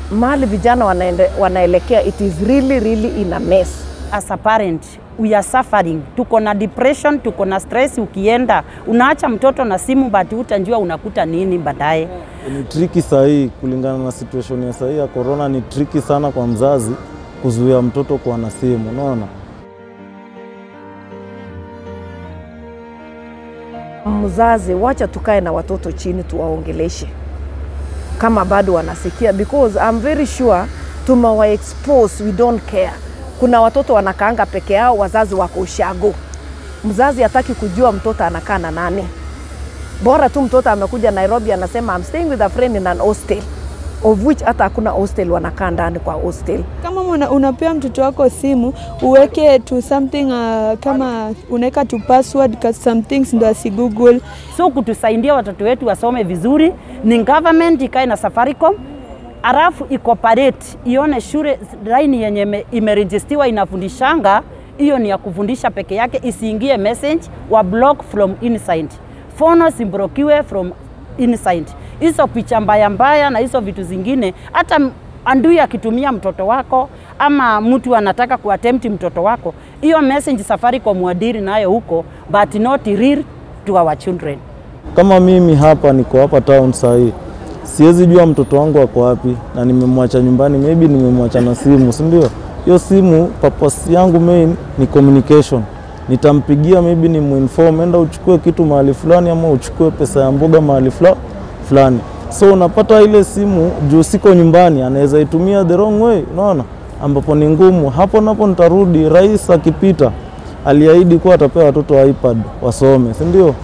mahali vijana wanaende, wanaelekea it is really really in a mess. as a parent we are suffering. Tuko na depression, tuko na stress. Ukienda unaacha mtoto na simu, but utanjua unakuta nini baadaye. Ni triki sahii kulingana na situation ya sahii ya corona, ni triki sana kwa mzazi kuzuia mtoto kuwa na simu, unaona. Mzazi, wacha tukae na watoto chini tuwaongeleshe kama bado wanasikia, because I'm very sure tumewa expose, we don't care. Kuna watoto wanakaanga peke yao, wazazi wako ushago. Mzazi hataki kujua mtoto anakaa na nani, bora tu mtoto amekuja Nairobi anasema I'm staying with a friend in an hostel of which hata hakuna hostel, wanakaa ndani kwa hostel. Kama una, unapea mtoto wako simu uweke to something uh, kama unaweka to password ka some things ndo asigoogle. So kutusaidia watoto wetu wasome vizuri ni government ikae na Safaricom alafu ikoparate ione shule line yenye ime- imerejistiwa inafundishanga hiyo ni ya kufundisha peke yake, isiingie message wa block from inside, fono simbrokiwe from inside. Hizo picha mbaya mbaya na hizo vitu zingine, hata m- andui akitumia mtoto wako ama mtu anataka kuattempt mtoto wako, hiyo message Safaricom wadiri nayo huko, but not real to our children. Kama mimi hapa niko hapa town sahii, siwezi jua mtoto wangu ako wapi na nimemwacha nyumbani, maybe nimemwacha na simu, si ndio? Hiyo simu purpose yangu main ni communication. Nitampigia maybe ni muinform, enda uchukue kitu mahali fulani, ama uchukue pesa ya mboga mahali fula- fulani. So unapata ile simu juu siko nyumbani, anaweza itumia the wrong way, unaona, ambapo ni ngumu. Hapo napo nitarudi, rais akipita aliahidi kuwa atapea watoto iPad wasome, si ndio?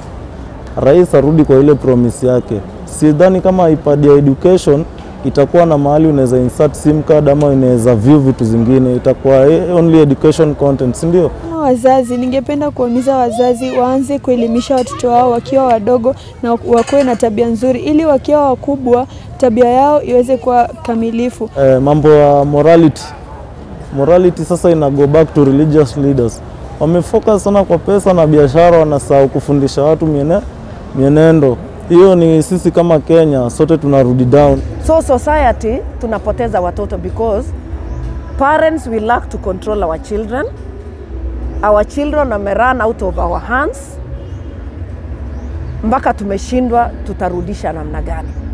rais arudi kwa ile promise yake. Sidhani kama iPad ya education itakuwa na mahali unaweza insert sim card ama unaweza view vitu zingine, itakuwa eh, only education content, si ndio? Kama wazazi, ningependa kuhimiza wazazi waanze kuelimisha watoto wao wakiwa wadogo na wakuwe na tabia nzuri, ili wakiwa wakubwa tabia yao iweze kuwa kamilifu. Eh, mambo ya morality morality sasa ina go back to religious leaders. Wamefocus sana kwa pesa na biashara, wanasahau kufundisha watu miene, mienendo. Hiyo ni sisi kama Kenya sote tunarudi down. So society tunapoteza watoto because parents we lack to control our children. Our children wame run out of our hands mpaka tumeshindwa tutarudisha namna gani.